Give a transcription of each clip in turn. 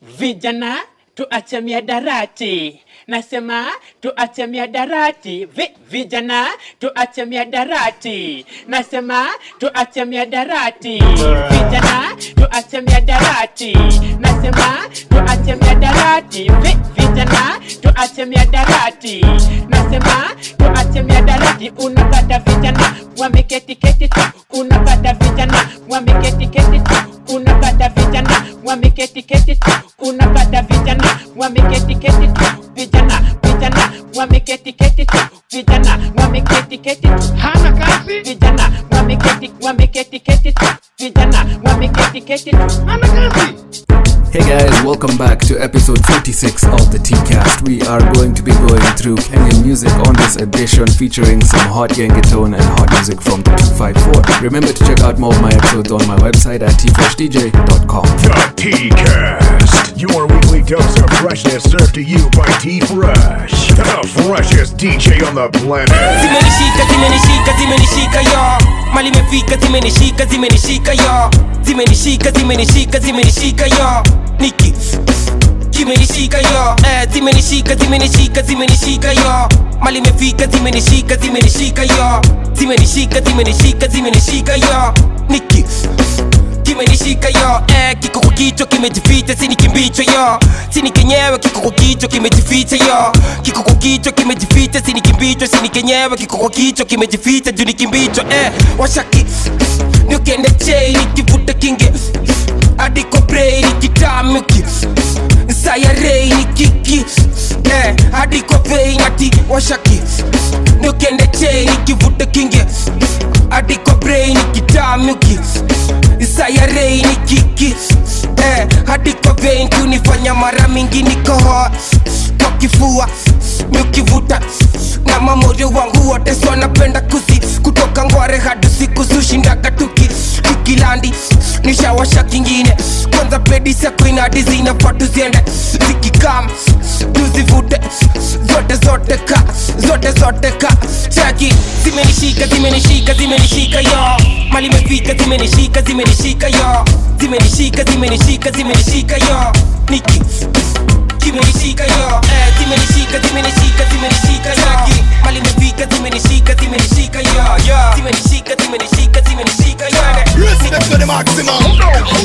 Vijana tuache miadarati, nasema tuache miadarati. Vi, vijana tuache miadarati, nasema tuache miadarati. Vijana tuache miadarati, nasema tuache miadarati. Vi, vijana tuache miadarati, nasema tuache miadarati. Unapata vijana wameketi keti tu, unapata vijana wameketi keti tu, unapata vijana wameketi keti tu, unapata vijana wameketi keti tu, vijana vijana wameketi keti tu, vijana wameketi keti tu, hana kazi vijana wameketi wameketi keti tu, vijana wameketi keti tu. hana kazi Hey guys, welcome back to episode 46 of the T-Cast. We are going to be going through Kenyan music on this edition featuring some hot Gengetone and hot music from the 254. Remember to check out more of my episodes on my website at tfreshdj.com. The T-Cast, your weekly dose of freshness served to you by T-Fresh, the freshest DJ on the planet. zimenishika zimenishika zimenishika yo mali imefika zimenishika zimenishika yo zimenishika zimenishika zimenishika yo niki kimenishika yo eh, zimenishika zimenishika zimenishika yo mali imefika zimenishika zimenishika yo zimenishika zimenishika zimenishika yo niki kimenishika yo eh, kiko kwa kichwa kimejificha sini kimbicho yo sini kenyewe kiko kwa kichwa kimejificha yo kiko kwa kichwa kimejificha sini kimbicho sini kenyewe kiko kwa kichwa kimejificha juu ni kimbicho eh, washaki niukende chei nikivuta kinge adiko brei nikitamuki sayarei nikiki eh, adiko vei nati washaki niukende chei nikivuta kinge adiko brei nikitamuki sayarei ni kiki eh, hadi kwa vein kunifanya mara mingi nikohoa kwa kifua miukivuta na mamorio wangu wote so napenda kuzi kutoka ngware hadi siku zushindaga tuki kikilandi nishawasha kingine kwanza pedi sakuinadi zinafaa tuziende zikikam tuzivute zote zote ka zote zote ka chaki zimenishika zimenishika zimenishika yo mali imefika zimenishika zimenishika yo zimenishika zimenishika zimenishika yo niki kimenishika yo eh, zimenishika zimenishika zimenishika yo mali imefika zimenishika zimenishika yo zimenishika zimenishika zimenishika yo respect to the maximum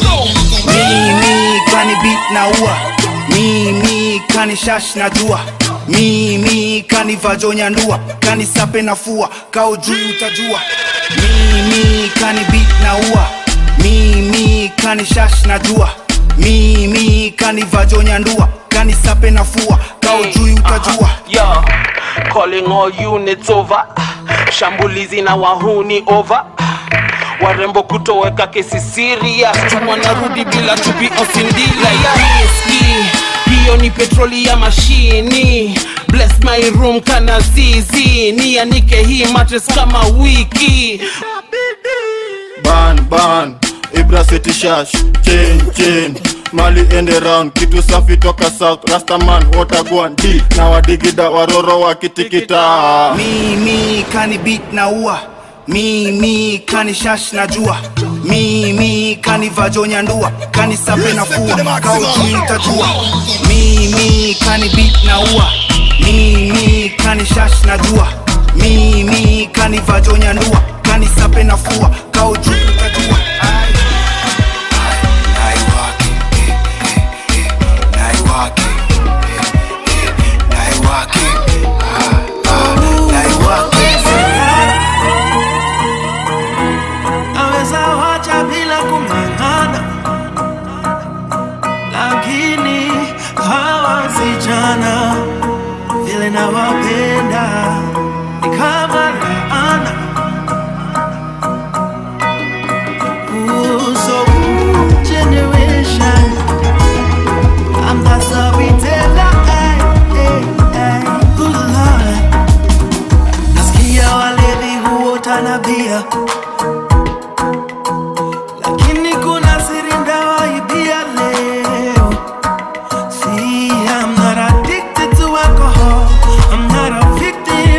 mimi kani beat na ua mimi kani shash na jua mimi kani vajonya ndua kani sape na fua kao juu utajua mimi kani beat na ua mimi kani shash na jua mimi kani vajonya ndua kani sape na fua kao juu utajua yo calling all units over shambulizi na wahuni over warembo kutoweka kesi serious wanarudi bila chupi osindila riski hiyo ni petroli ya mashini bless my room kana zizi nianike hii matres kama wiki ban ban ibra city shash chain chain mali ende round kitu safi toka south rastaman watagwan d na wadigida waroro wakitikita mimi kani beat na ua mimi kani shash na jua mimi kani vajonya ndua kani sape na fua kao juu utajua mimi kani beat na ua mimi kani shash na jua mimi kani vajonya ndua kani sape na fua kao juu utajua Ai. Naiwake, eh, eh, eh, naiwake, eh, eh, naiwake, ah, ah, naiwake. naweza wacha bila kung'ang'ana, lakini hawa vijana vile nawapenda ni kama laana. Ooh, so ooh, generation, I'm the storyteller, ay, ay, ay, good Lord. Nasikia walevi huota na bia lakini kuna siri ndawaibia leo See, I'm not addicted to alcohol I'm not a victim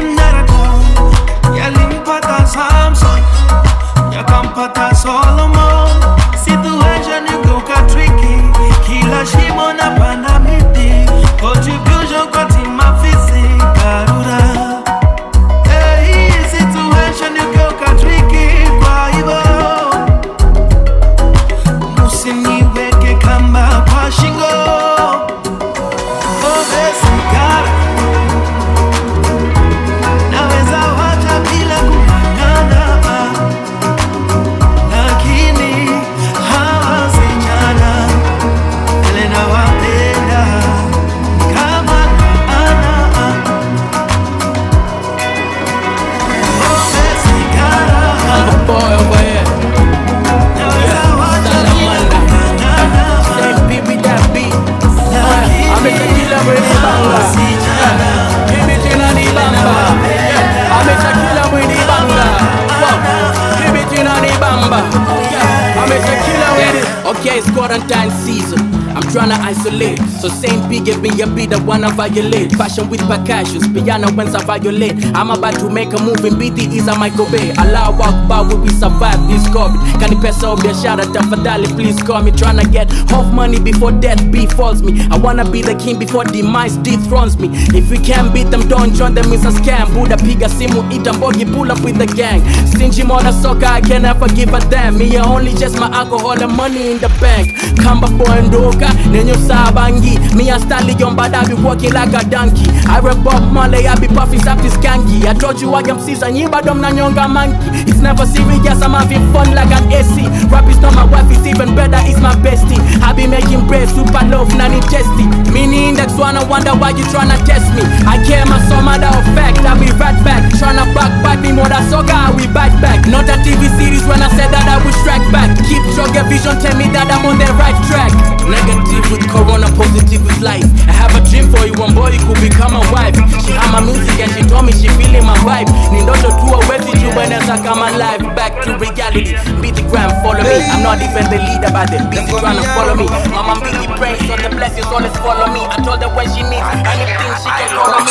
isolate. So Saint P gave me a beat I wanna violate. Passion with percussions, piano when I violate. I'm about to make a move in BT is a Michael Bay. Allah Akbar will we survive this COVID. Can you pesa or biashara tafadhali please call me. Tryna get half money before death befalls me. I wanna be the king before demise dethrones me. If we can't beat them, don't join them, it's a scam. Buddha piga simu, eat a bogey, pull up with the gang. Stingy mother sucker, I can never give a damn. Me I only just my alcohol and money in the bank. Kamba boy ndoka, nenyo sabangi. Me a stallion, but I be walking like a donkey. I rap Bob Marley, I be puffy, sappy skanky. I told you I am season, you but I'm nyonga monkey. It's never serious, I'm having fun like an AC. Rap is not my wife, it's even better, it's my bestie. I be making bread, super love, nani testy. Mini index one, I wonder why you tryna test me. I care my some matter of fact, I be right back. Tryna backbite me, mother soga, I will bite back. Not a TV series when I said that I will strike back. Keep drug vision, tell me that I'm on the right track. Negative with corona, positive with life. I have a dream for you, one boy, you could become a wife. She had my music and she told me she feeling my vibe. Ni ndoto tu awezi jubeneza kama live. Back to reality, beat the gram, follow me. I'm not even the leader, but they busy trying to follow me. Mama busy praying, so the blessings always follow me. I told her when she needs anything, she can call on me.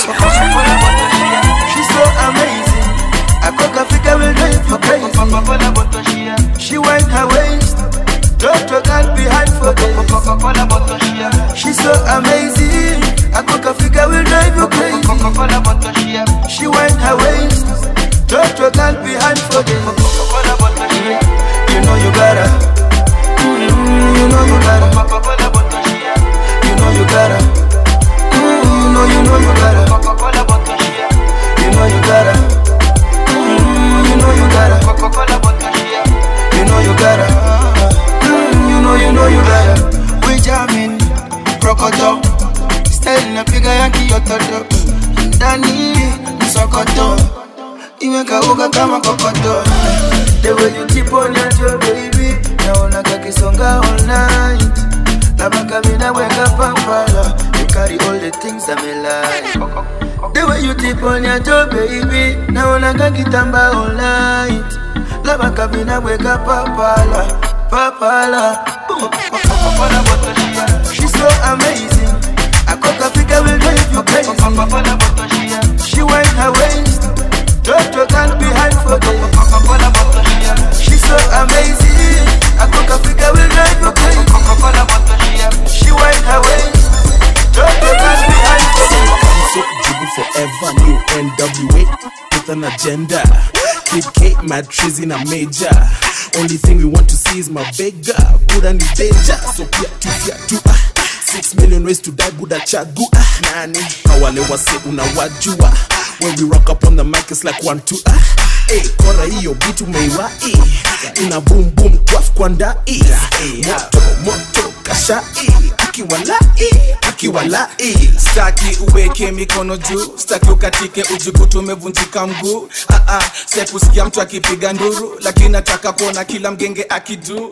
She's so amazing. I cook a figure will drive you crazy. She wind her waist. Drop your girl behind for days. She's so amazing. I cook a figure will drive you crazy. She wind her waist. Drop your girl behind for days. You know you gotta. Mm, You know you gotta. You know you gotta. Mm, You know you know you gotta. You know you gotta. Mm, You know you gotta. You know you gotta. Mm, You know you know you gotta. We jamming, krokoto. Style napiga ya kiototo. Ndani msokoto. Imekauka kama kokoto. The way you tip on your toe, baby. Naona kakisonga all night. Labaka mina weka pampala. You carry all the things that me like. The way you tip on your toe, baby. Naona kakitamba all night. Labaka mina weka pampala. Papala. Boom. She's so amazing. Akoka fika will drive you crazy. She wind her waist. Drop your gun behind for days. She's so amazing. Akoka fika will drive you crazy. She wind her waist. Drop your gun behind for days. So Jibu forever, new NWA with an agenda. Kid Kate, mad trees in a major. Only thing we want to see is my beggar. Buddha ni danger, so pia tu pia tu ah. Six million ways to die, Buddha chagua nani? Hawale wase unawajua. When we rock up on the mic, it's like one two ah. Hey, kora hiyo beat umeiwai ina boom boom twaf kwa ndai moto moto kashai akiwalai akiwalai staki uweke mikono juu staki ukatike ujikutu umevunjika mguu ah, ah, sekusikia mtu akipiga nduru lakini nataka kuona kila mgenge akidu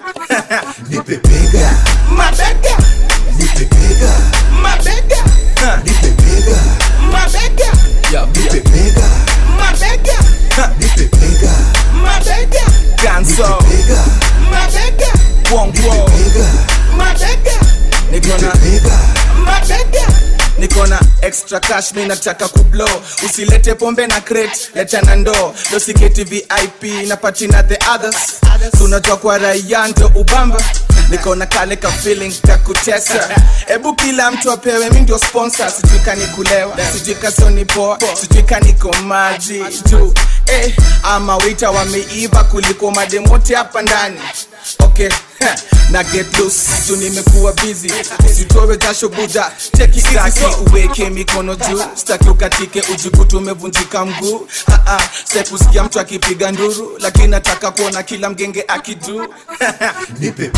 nipepega mabega nipepega mabega Ha, nipepega mabega nipepega mabega Ha, nipepega mabega ganso nipepega mabega wongwo nipepega mabega nikona nipepega mabega nikona extra cash mi nataka kublo usilete pombe na crate leta na ndoo dosiketi vip na patina the others tunajua kwa raia ndo ubamba nikona kale ka feeling kakutesa hebu kila mtu apewe mi ndio sponsor sijui kanikulewa sijui kasonipoa sijui kaniko maji juu eh, ama wita wameiva kuliko mademote hapa ndani okay heh, na get loose juu nimekuwa busy usitowe jasho buda take it easy so uweke mikono juu staki ukatike ujikutu umevunjika mguu ah, ah, sekusikia mtu akipiga nduru lakini nataka kuona kila mgenge akidu nipepega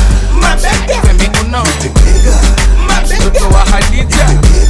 mabega Mikono, nipepega mabega mtoto wa Hadija.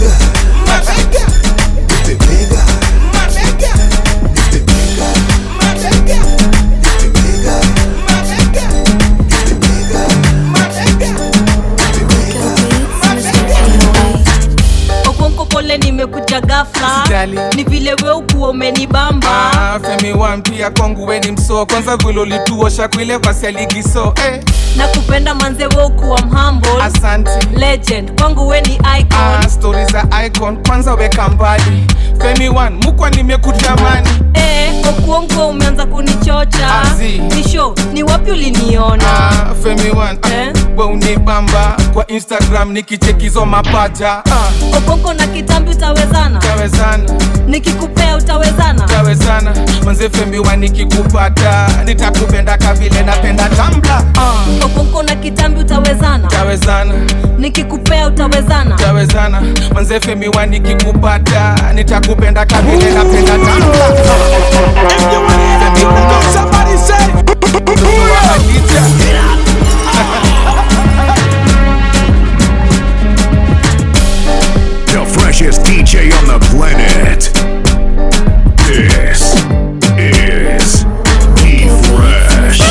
mabega nipepega mabega nipepega mabega nipepega mabega nipepega mabega Okonko pole nimekuja gafla Usijali. ni vile we ukuwa umenibamba Ah, femi wan pia kwangu weni msoo kwanza vile ulituosha kwile pasi ya ligi so eh. na kupenda manze we ukuwa mhumble Asante. legend kwangu we ni icon Ah, stori za icon kwanza weka mbali femi wan mukwa nimekutamani eh, okuongo umeanza kunichocha Azi. ni show ni wapi uliniona Ah, femi wan Eh? we unibamba kwa instagram nikichekizo mapaja ah, okonko na kitambi utawezana tawezana nikikupea utawezana tawezana manze femi wan nikikupata nitakupenda kavile napenda tambla ah, okonko na kitambi utawezana tawezana nikikupea utawezana tawezana manze femi wan nikikupata nitakupenda kavile napenda tambla Somebody say, The freshest DJ on the planet. This is Be Fresh.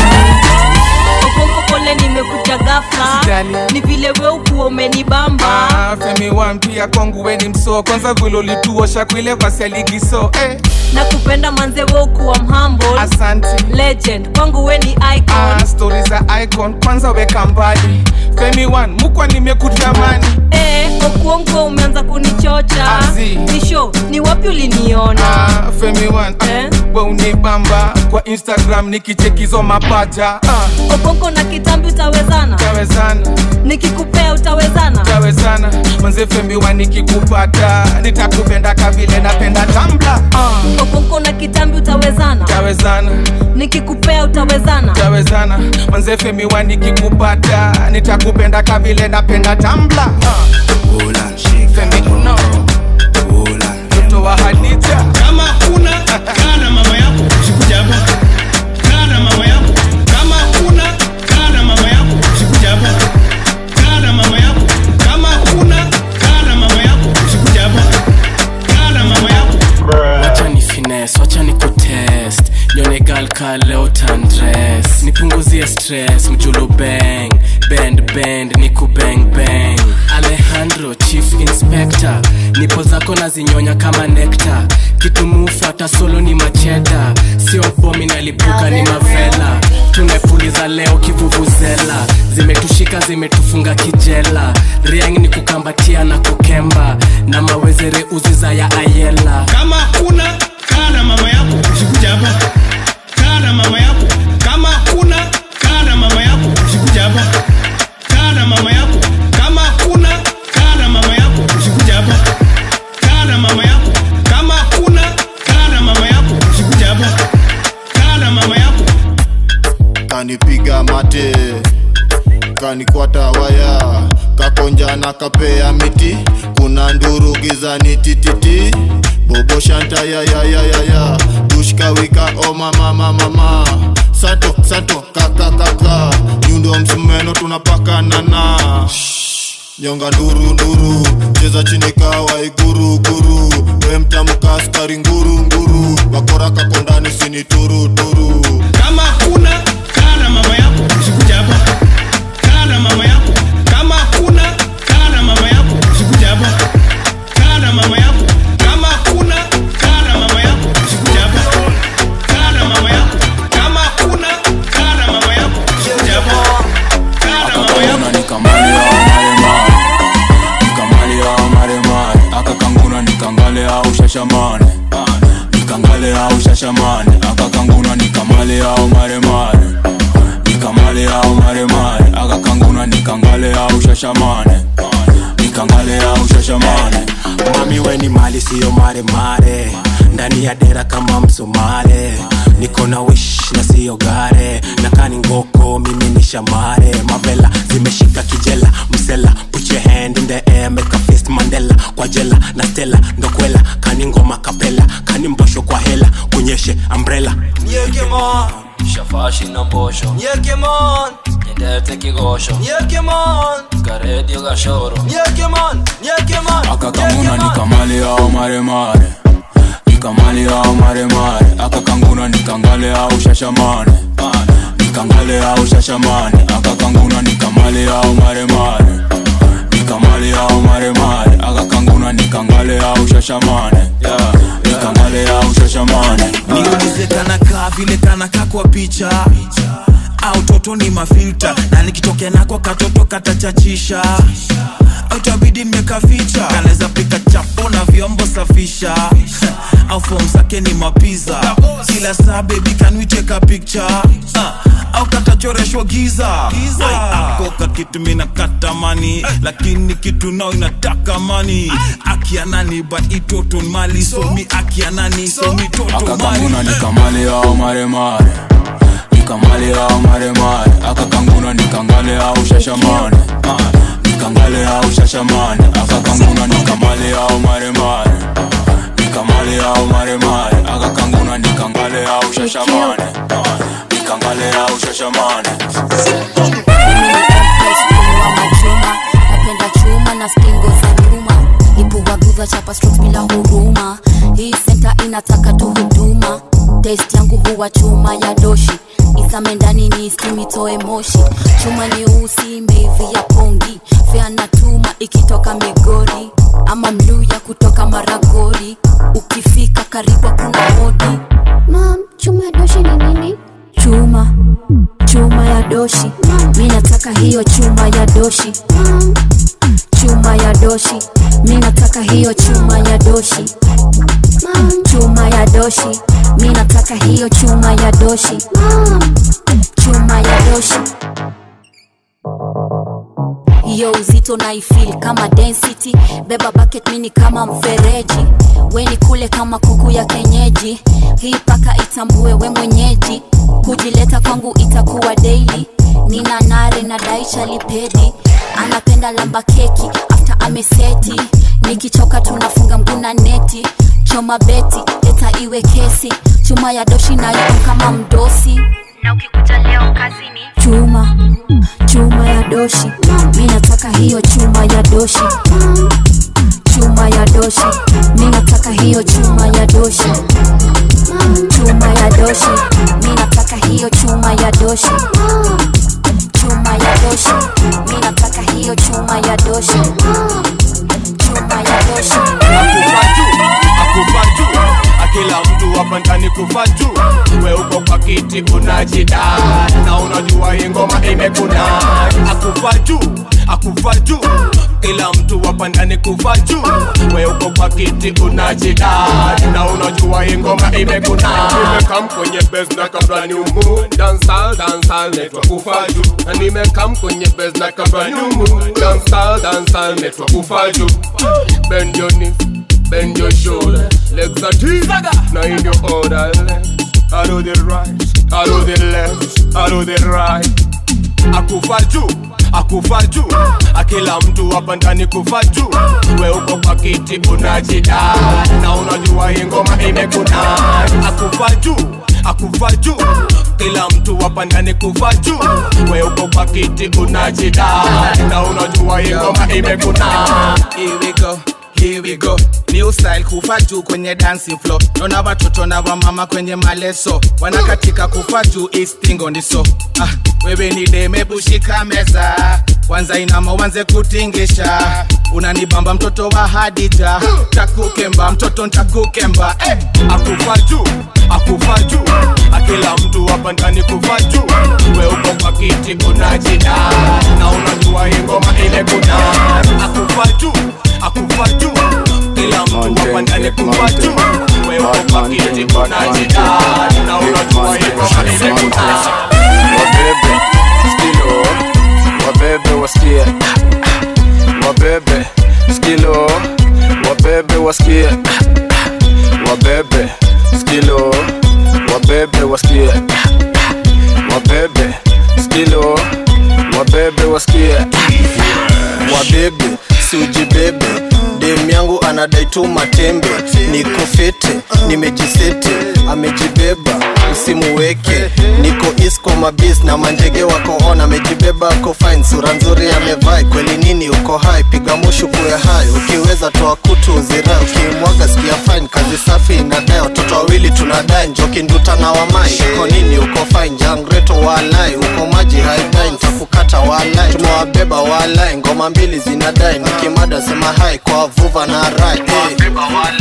okonko pole nimekuja gafla Usijali. ni vile we ukuwa umenibamba Ah, femi wan pia kwangu weni msoo kwanza vile ulituosha kwile pasi ya ligi so eh. na kupenda manze we ukuwa mhumble asante legend kwangu we ni icon ah, stori za icon kwanza weka mbali femi wan mukwa nimekutamani eh, okuongo umeanza kunichocha Azi. ni show ni wapi uliniona ah, femi wan Eh? we unibamba kwa instagram nikichekizo mapaja ah, okonko na kitambi utawezana tawezana nikikupea utawezana tawezana manze femi wan nikikupata nitakupenda kavile napenda tambla ah, okonko na kitambi utawezana tawezana nikikupea utawezana tawezana manze femi wan nikikupata nitakupenda kavile napenda tambla ah, Femi, no. mtoto wa hadija kama kuna kaa na mama yako usikuja hapa kaa na mama yako kama kuna kaa na mama yako usikuja hapa kaa na mama yako kama kuna kaa na mama yako usikuja hapa kaa na mama yako wacha ni fines wacha ni kutest nyone gal ka leo tandres nipunguzie stress mjulu bang bend bend niku bang bang alejandro chief inspector nipo zako nazinyonya kama nekta kitumufuata solo ni macheda sio bomi nalipuka ni mavela tumepuliza leo kivuvuzela zimetushika zimetufunga kijela riang ni kukambatia na kukemba na mawezere uziza ya ayela kama kuna kaa na mama yako usikuja hapa kaa na mama yako kama kuna kaa na mama yako usikuja hapa kaa na mama yako kama kuna kaa na mama yako usikuja hapa kaa na mama yako kama kuna kaa na mama yako usikuja hapa kaa na mama yako kanipiga mate kanikwata waya kakonja na kapea miti kuna nduru gizani tititi bobo shanta ya ya ya ya ya dushkawika o mama mama mama santo santo kaka kaka nyundo msumeno tunapakanana nyonga nduru nduru cheza chini kawa iguru guru we mtamka askari nguru nguru wakora kakondani sini turu turu kama kuna kaa na mama yako usikuja hapa kaa na mama yako kama kuna kaa na mama yako usikuja hapa kaa na mama yako kama kuna kaa na mama yako usikuja hapa kaa na mama yako kama kuna kaa na mama yako usikuja hapa kaa na mama yako akakanguna nikamalia maremare nikamalia maremare akakanguna nikangalea ushashamane nikangalea ushashamane akakanguna nikamalia maremare nikamaliya maremare akakanguna nikangalea ushashamane nikangalea ushashamane mami weni mali siyo maremare ndani ya dera kama msomare niko na wish na siyo gare nakani ngoko mimi ni shamare mavela zimeshika kijela msela put your hand in the air make a fist mandela kwa jela na stela ndokwela kani ngoma kapela kani mbosho kwa hela kunyeshe umbrella Nyekemon Shafashi na mbosho Nyekemon Nyendete kigosho Nyekemon Karedio gashoro Nyekemon Nyekemon akakanguna nikamalia maremare nikamalia maremare akakanguna nikangalea ushashamane nikangalea ushashamane akakanguna nikamalia maremare nikamalia maremare akakanguna nikangalea au shashamane yeah. nikangale au shashamane niulize kanakaa vile kanakaa kwa picha au toto ni mafilta na nikitokea nako katoto katachachisha au tabidi nimekaficha kanaweza pika chapo na vyombo safisha au fom zake ni mapiza kila saa bebi kanwicheka picture uh, au katachoreshwa giza Ai, akoka kitu mina katamani lakini kitu nao inataka mani akianani ba itoto mali somi akianani somi toto mali akakanguna nikamale au maremare nikamale au maremare akakanguna nikangale au shashamane Ah, nikangale au shashamane akakanguna nikamale au maremare nikamale au maremare akakanguna nikangale au shashamane Ah, nikangale au shashamane chuma napenda chuma na stingo za nyuma ipuwaguza chapa strokes bila huruma hii senta inataka tu huduma test yangu huwa chuma ya doshi isame ndani ni simitoe moshi chuma nyeusi imeivi ya pongi feana tuma ikitoka migori ama mluya kutoka maragori ukifika karibu kuna hodi mam chuma ya doshi ni nini chuma chuma ya doshi mi nataka hiyo chuma ya doshi chuma ya doshi mi nataka hiyo chuma ya doshi chuma ya doshi mi nataka hiyo chuma ya doshi chuma ya doshi hiyo uzito naifil kama density beba bucket mini kama mfereji weni kule kama kuku ya kenyeji hii paka itambue we mwenyeji kujileta kwangu itakuwa daily nina nare na daisha lipedi anapenda lamba keki after ameseti nikichoka tunafunga mguna neti choma beti leta iwe kesi chuma ya doshi nayo kama mdosi na ukikuja leo kazini chuma chuma ya doshi mi nataka hiyo chuma ya doshi chuma ya doshi mi nataka hiyo chuma ya doshi chuma ya doshi mi nataka hiyo chuma ya doshi chuma ya doshi mi nataka hiyo chuma ya doshi chuma ya doshi akufa juu akila mtu hapa ndani kufa juu we uko kwa kiti unajida na unajua hii ngoma imekuna akufa juu akufa juu kila mtu hapa ndani kufa juu we uko kwa kiti unajida na unajua hii ngoma imekuna nimekam kwenye bes na kabla ni umu dansal dansal netwa kufa juu na nimekam kwenye bes na kabla ni umu dansal dansal netwa kufa juu bend your knees bend your shoulder, legs are deep. Now in your order, left, I do the right, I do the left, I do the right. Akufa juu, akufa juu, akila mtu hapa ndani kufa juu. We uko kwa kiti unajida, na unajua hii ngoma imekuna. Akufa juu, akufa juu, kila mtu hapa ndani kufa juu. We uko kwa kiti unajida, na unajua hii ngoma imekuna. Here we go. Here we go new style kufa juu kwenye dancing floor naona watoto na wamama kwenye maleso wanakatika kufa juu istingo ndiso ah, wewe ni deme bushika meza kwanza inama uanze kutingisha unanibamba mtoto wa hadija takukemba mtoto ntakukemba eh. akufa juu akufa juu akila mtu hapa ndani kufa juu we uko kwa kiti unajida na unajua hii ngoma imekuna akufa juu akufa juu kila mtu hapa ndani kufa juu we uko kwa kiti unajida na unajua hii ngoma imekuna wabebe skilo wabebe wasikie wabebe skilo wabebe wasikie wabebe skilo wabebe wasikie wabebe skilo wabebe wasikie wabebe siujibebe dem yangu anadai tu matembe niko fete nimejisete amejibeba usimuweke niko isko mabis na manjege wako on amejibeba ako fine sura nzuri amevai kweli nini uko hai piga mushu kuwe hai ukiweza toa kutu uzirai ukimwaga sikia fine kazi safi inadai watoto wawili tunadai njoki nduta na wamai uko nini uko fine jangreto walai uko maji haidai ntakukata walai tumewabeba walai ngoma mbili zinadai nikimada sema hai kwa vuva na rai hey.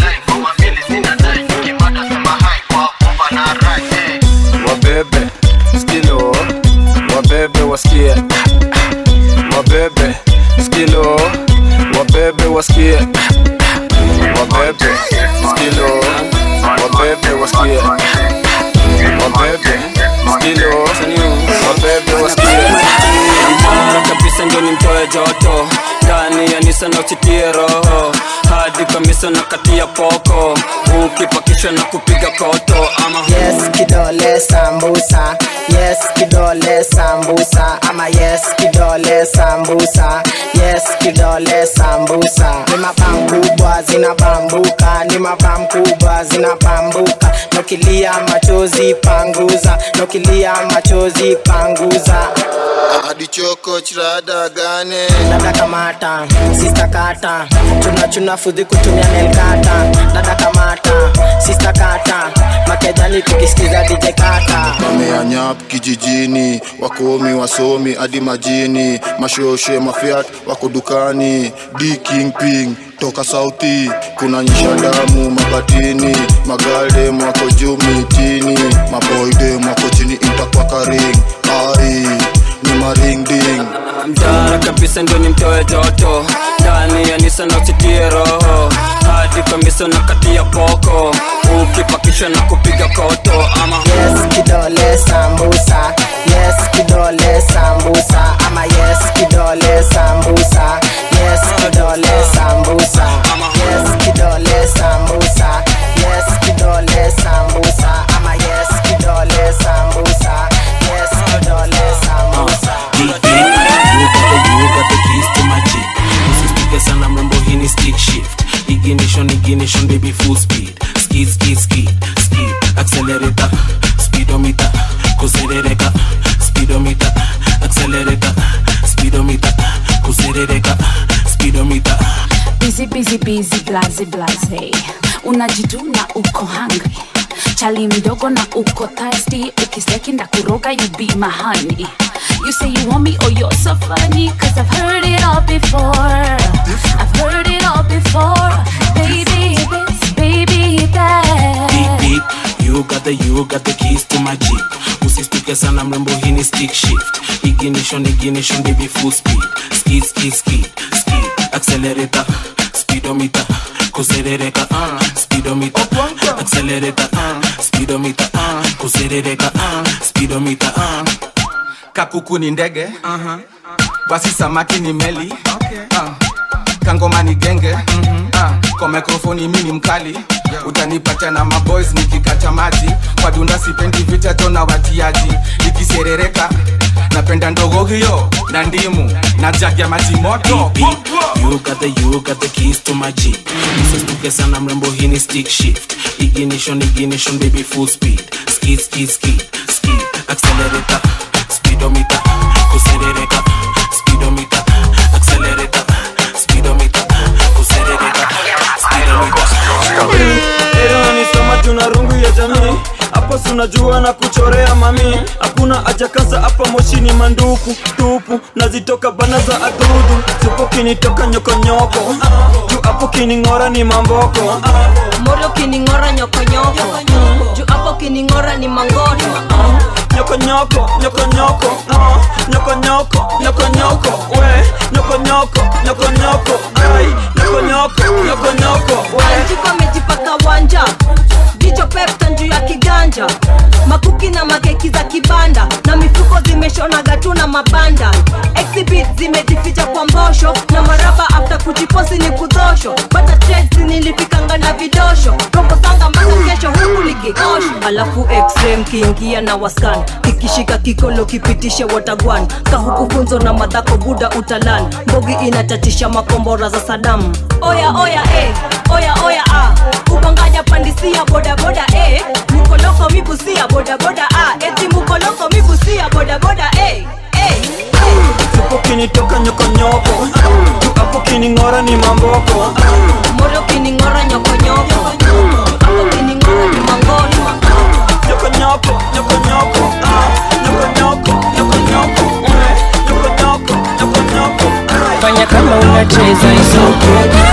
wabebe skilo wabebe wasikie wabebe skilo wabebe wasikie wabebe skilo wabebe wasikie wabebe skilo wabebe wasikie Mara kabisa ndio nimtoe joto ndani ya nisa na usitie roho hadi kamisa na kati ya poko ukipakishwa na kupiga koto ama yes kidole sambusa yes kidole sambusa ama yes kidole sambusa yes kidole sambusa ni mabam kubwa zinabambuka ni mabam kubwa zinabambuka nokilia machozi panguza nokilia machozi panguza adichoko chirada gane dada kamata sista kata chuna chuna fudhi kutumia nelkata dada kamata sista kata makejani tukisikiza dj kata wameanyap kijijini wakomi wasomi hadi majini mashoshe mafiat wako dukani d king ping toka sauti kuna nyisha damu mabatini magalde mwako juu mitini maboide mwako chini intakwakaring ai ni maringding mtara kabisa ndio nimtoe joto ndani ya nisa na usitie roho hadi kamisa na kati ya poko ukipakishwa na kupiga koto ama yes kidole sambusa yes kidole sambusa ama yes kidole sambusa yes kidole sambusa yes kidole sambusa yes kidole sambusa ama yes kidole sambusa yes kidole sambusa usisituke sana mrembo hii ni stick shift ignition ignition baby full speed skid skid skid skid accelerator speedometer kuserereka speedometer accelerator speedometer kuserereka speedometer busy busy busy blaze blaze unajituna uko hungry chali mdogo na uko thirsty ukisteki ndakuroga you be my honey you say you want me oh you're so funny cause i've heard it all before i've heard it all before baby this baby that beep beep you got the you got the keys to my jeep usistuke sana mrembo hii ni stick shift ignition ignition baby full speed skid skid skid skid accelerator speedometer kuserereka uh, speedometer accelerator uh, speedometer uh, kuserereka uh, speedometer uh. kakuku ni ndege uh-huh. basi samaki ni meli okay. uh. kangoma ni genge mm-hmm. uh. kwa mikrofoni mi ni mkali utanipata na maboys nikikata maji kwa dunda sipendi vita tona watiaji nikiserereka napenda ndogo hiyo na ndimu na jagi ya maji moto you got the you got the keys to my jeep usistuke sana mrembo hii ni stick shift ignition ignition baby full speed skid skid skid skid accelerator speedometer kuserereka speedometer accelerator speedometer kuserereka speedometer nisoma tuna rungu ya jamii hapo sunajua na kuchorea mami hakuna haja kaza hapa moshini manduku tupu nazitoka bana za adudu tupo kinitoka nyokonyoko juu hapo kining'ora ni mamboko moro kining'ora nyokonyoko juu hapo kining'ora ni mangoto nyokonyoko nyokonyoko ah, nyokonyoko nyokonyoko we nyokonyoko nyokonyoko ai nyokonyoko nyokonyoko we anjiko amejipaka wanja jicho pepta juu ya kiganja makuki na makeki za kibanda na mifuko zimeshonaga tu na mabanda exhibit zimejificha kwa mbosho na maraba afta kujiposi ni kudhosho bata trades nilifikanga na vidosho robo sanga mpaka kesho huku likikosho alafu extreme kiingia na waskan kikishika kikolo kipitishe watagwan kahuku funzo na madhako buda utalan mbogi inatatisha makombora za sadamu oya oya eh, oya oya ah. ubanganya pandisia bodaboda eh. mukoloko mibusia bodaboda ah. eti mukoloko mibusia bodaboda eh. eh. eh. supo kinitoka nyokonyoko juu hapo kining'ora ni mamboko moro kining'ora nyokonyoko hapo kining'ora ni mangoli nyokonyoko nyokonyoko ah, nyokonyoko nyokonyoko eh, nyokonyoko nyokonyoko fanya kama unacheza isoko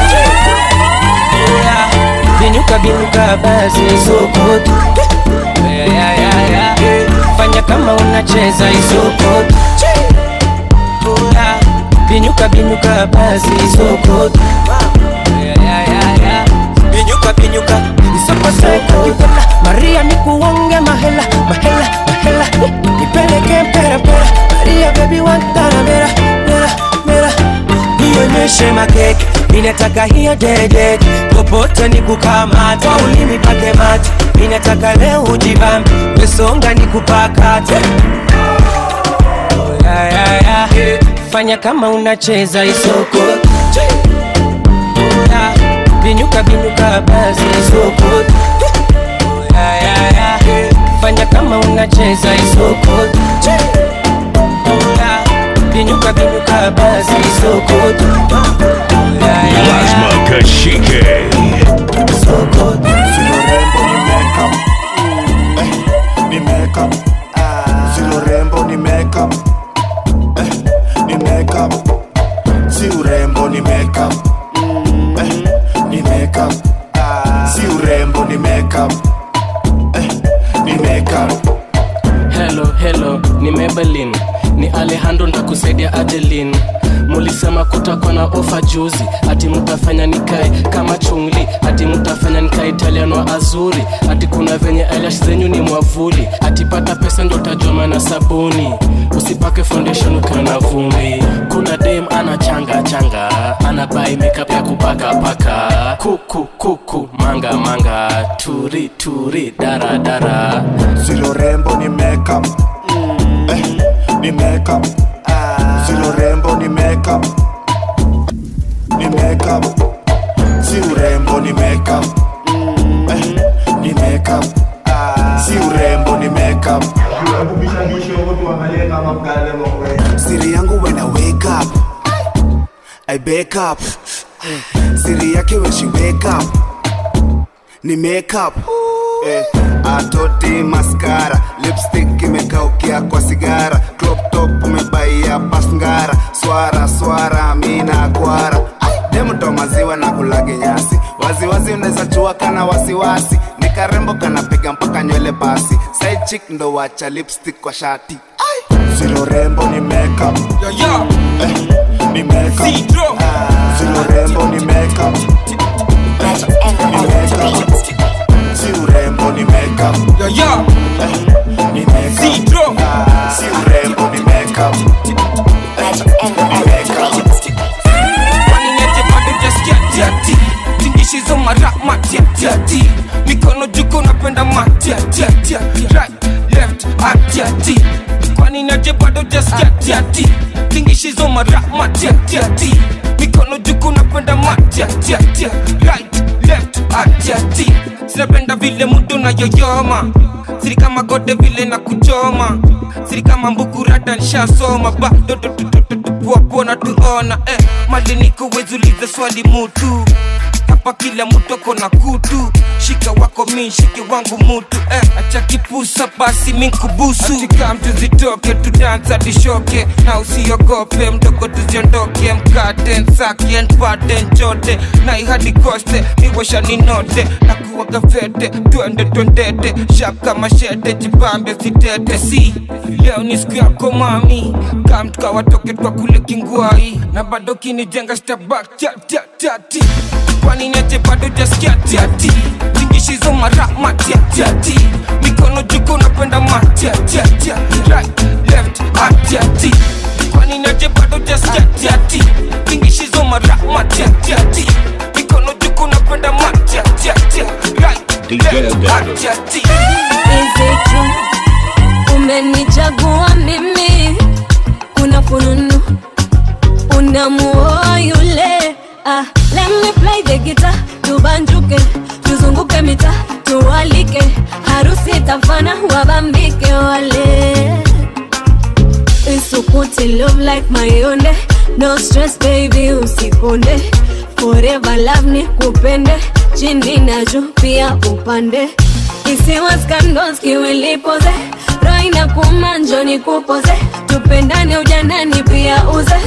yeah. binyuka binyuka basi isoko yeah, yeah, yeah, yeah. fanya kama unacheza isoko yeah. binyuka binyuka basi isoko yeah, yeah, yeah, yeah. binyuka binyuka isoko soko maria nikuonge mahela mahela mahela nipeleke mpera mpera maria baby wantana mera mera mera nionyeshe makeke ninataka hiyo dede popote nikukamata ulimi pake mate ninataka leo ujibambe wesonga nikupakate oh, yeah, yeah, yeah. fanya kama unacheza isoko yeah. binyuka binyuka basi isoko yeah, yeah, yeah. fanya kama unacheza isoko yeah. binyuka binyuka basi isoko yeah, yeah, yeah. Lazma Kashike. ni makeup si urembo ni makeup eh, ni makeup si urembo ni makeup eh, ni makeup si urembo ni makeup eh, ni makeup Hello, hello, ni Maybelline, ni Alejandro ndakusaidia Adeline. Mulisema kutakuwa na ofa juzi, ati mtafanya nikae kama chungli, ati mtafanya nikae Italiano azuri, ati kuna venye eyelash zenyu ni mwavuli, ati pata pesa ndo utajua na sabuni, usipake foundation ukiwa na vumbi. Kuna dem ana changa changa, ana buy makeup ya kupaka paka, kuku kuku manga manga, turi turi dara dara. Silo rembo ni makeup eh, ni makeup Silo rembo ni makeup ni makeup si urembo ni makeup eh, ni makeup si urembo ni makeup siri yangu when I wake up I wake up siri yake when she wake up ni makeup eh, atoti maskara lipstick imekaukia kwa sigara crop top umebaia pasngara swara swara mina kwara demto maziwa na kulage nyasi waziwazi unaweza chua kana wasiwasi ni karembo kanapiga mpaka nywele basi side chick ndo wacha lipstick kwa shati zilo rembo ni makeup eh, ni makeup zilo rembo ni makeup ni makeup si urembo ni makeup eh, ni makeup si urembo ni makeup eh, ni makeup waninete bado jaskia tiati tingishizo mara matiatiati mikono juko napenda matiatiatia right left atiati kwaninete bado jaskia tiati tingishizo mara matiatiati mikono juko napenda matiatiatia right left atiati sinapenda vile mudu na yoyoma siri kama gode vile na kuchoma siri kama mbukurata nshasoma bado tupuapona tuona eh, mali niko wezulize swali mutu hapa kila mtu ako na kutu shika wako mi shike wangu mutu eh, acha kipusa basi minkubusu atika mtu zitoke tudansa tishoke na usiogope mdogo tuziondoke mkate nsake npate nchote na ihadi koste miwasha ninote na kuwaga fete twende twendete shap kama shete jipambe sitete si leo ni siku yako mami kamtuka watoke twa kule kingwai na bado kinijenga stabak tati kwani niache bado jaskia tiati tingishizo mara matiatiati mikono juko napenda matiatiatia right left atiati kwani niache bado jaskia tiati tingishizo mara matiatiati mikono juko napenda matiatiatia right left atiati Is it true? Umenichagua mimi, kuna fununu unamuoa yule. Ah, let me play the guitar, tubanjuke, tuzunguke mita, tuwalike, harusi tafana, wabambike wale. Isu put in love like mayonde no stress baby usikonde forever love ni kupende chini na juu pia upande isiwa skandos kiwilipoze roho inakuuma njo nikupoze tupendane ujanani pia uze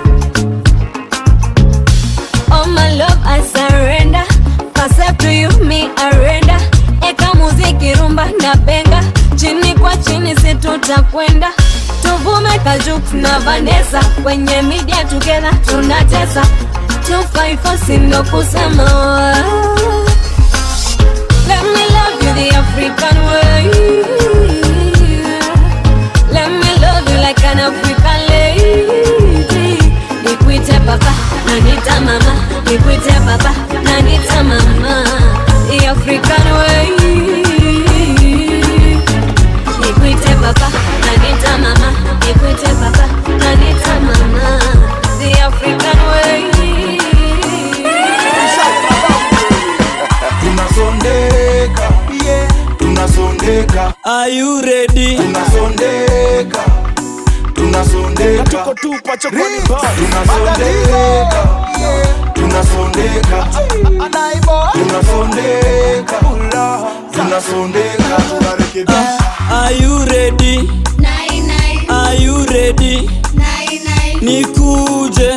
Oh my love I surrender Accept to you me arenda Eka muziki rumba na benga Chini kwa chini si tutakwenda Tuvume Kajux na Vanessa Kwenye media together tunatesa 254 sindo kusema Let me love you the African way Let me love you like an African lady Nikwite papa na nita mama Nikwite papa na nita mama The African way Nikwite papa na nita mama Nikwite papa na nita mama The African way tunasondeka tunasondeka Are you ready? tunasondeka tunasondeka tuko tupa chokoni tunasondeka tunasondeka tunasondeka tunasondeka tunarekebisha Are you ready? Are you ready? Nikuje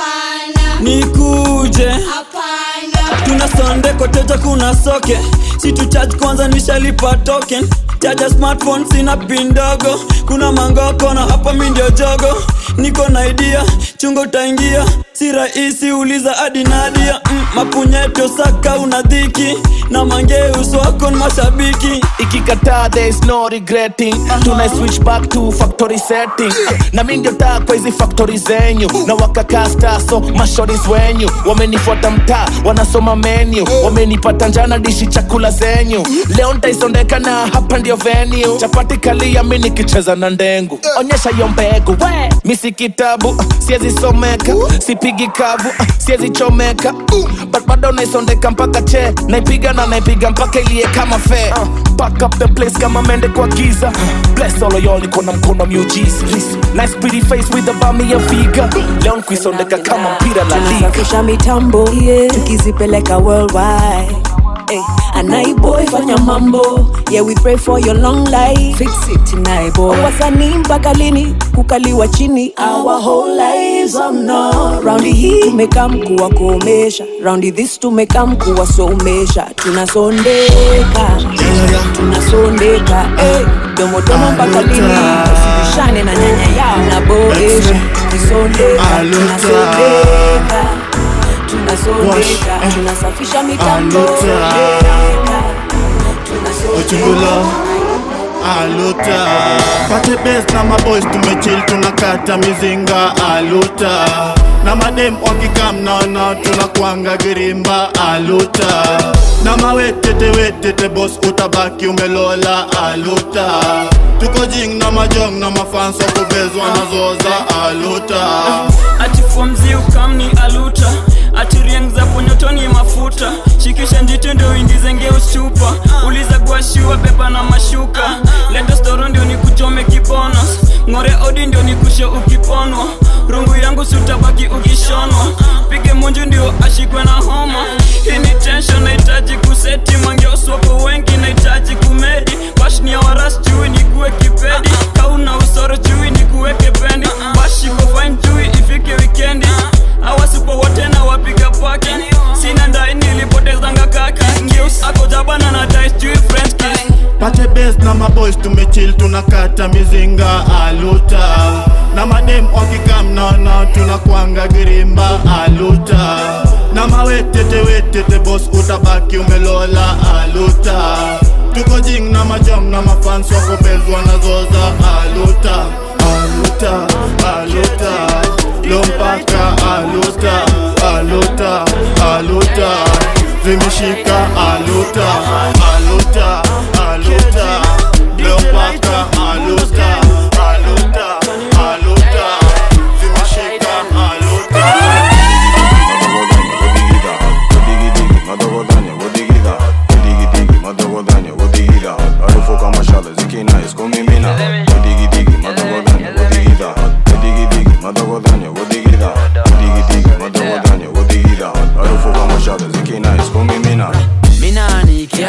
Nikuje Tuna sonde koteja kuna soke si tu charge kwanza nishalipa token chaja smartphone sina pin ndogo kuna mangoko na hapa mi ndio jogo niko na idea chungo utaingia si rahisi uliza hadi nadia mm, mapunyeto saka una dhiki na mangeus wako ni mashabiki ikikataa there is no regretting tuna switch back to factory setting na mi ndio taa kwa hizi factory zenyu na wakakasta so mashoris wenyu wamenifuata mtaa wanasoma menu wamenipata njana dishi chakula zenyu leo ntaisondeka na hapa ndio venue chapati kalia mi nikicheza na ndengu onyesha hiyo mbegu we mi si kitabu uh, siezi someka sipigi kavu uh, siezi chomeka uh, but bado naisondeka mpaka che naipiga na naipiga mpaka ilie kama fe uh, back up the place kama mende kwa giza uh, bless all of y'all iko na mkono miujiza nice pretty face with the bami ya figa leo nkuisondeka kama mpira la liga tunasafisha mitambo yeah. tukizipeleka worldwide Hey, anaiboy fanya mambo yeah we pray for your long life fix it naiboy wasanii mpaka lini kukaliwa chini our whole lives oh no raundi hii tumekam kuwakomesha raundi this tumekam kuwasomesha tunasondeka tunasondeka hey, domodomo mpaka lini usibishane na nyanya yao na boesha tukisondeka tunasondeka tunasondeka tunasafisha mitambo Ochungulo aluta pate best na maboys tumechill tunakata mizinga aluta na madem wakikam naona tunakwanga girimba aluta na mawetete wetete bos utabaki umelola aluta tuko jing na majong na mafanso kubezwa na zoza aluta atifomzi ukamni aluta atirieng za ponyotoni mafuta shikisha njiti ndio uingize ngeus chupa uliza guashiwa beba na mashuka leta storo ndio nikuchome kibonos ng'ore odi ndio nikushe ukiponwa rungu yangu sutabaki ukishonwa pige munju ndio ashikwe na homa hii ni tension nahitaji kuseti mangeoswako wengi nahitaji kumedi bashnia waras chui nikuwe kipedi kauna usoro chui nikuweke pendi bashiko fine chui ifike wikendi awasipo wote na wapiga paki sina ndai nilipotezanga kaki ngeus ako jabana na dice chui french kiss pate best na maboys tumechill tunakata mizinga aluta na madem wakikam naona tunakwanga girimba aluta na mawetete wetete bos utabaki umelola aluta tuko jing na majam na mafans wakobezwa na zoza aluta aluta aluta lompaka aluta aluta aluta zimeshika aluta aluta aluta lompaka aluta aluta aluta zimeshika aluta Harufu kama shale zikinais kumimina Digidigi madogodanya wadigida